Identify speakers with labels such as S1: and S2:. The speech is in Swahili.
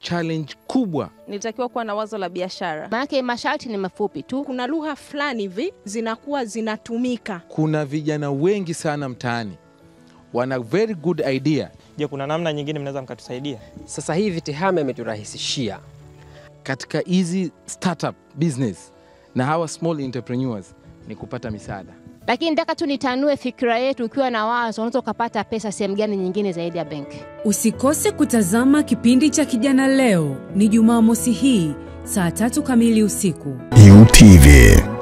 S1: challenge kubwa.
S2: Nilitakiwa kuwa na wazo la biashara.
S3: Maanake masharti ni mafupi tu.
S4: Kuna lugha fulani hivi zinakuwa zinatumika.
S1: Kuna vijana wengi sana mtaani wana very good idea.
S5: Je, kuna namna nyingine mnaweza mkatusaidia?
S6: Sasa hivi TEHAMA imeturahisishia
S1: katika hizi startup business na hawa small entrepreneurs ni kupata misaada.
S3: Lakini nataka tu nitanue fikira yetu, ukiwa na wazo unaweza ukapata pesa sehemu gani nyingine zaidi ya benki.
S7: Usikose kutazama kipindi cha Kijana Leo, ni Jumamosi hii saa tatu kamili usiku.
S8: UTV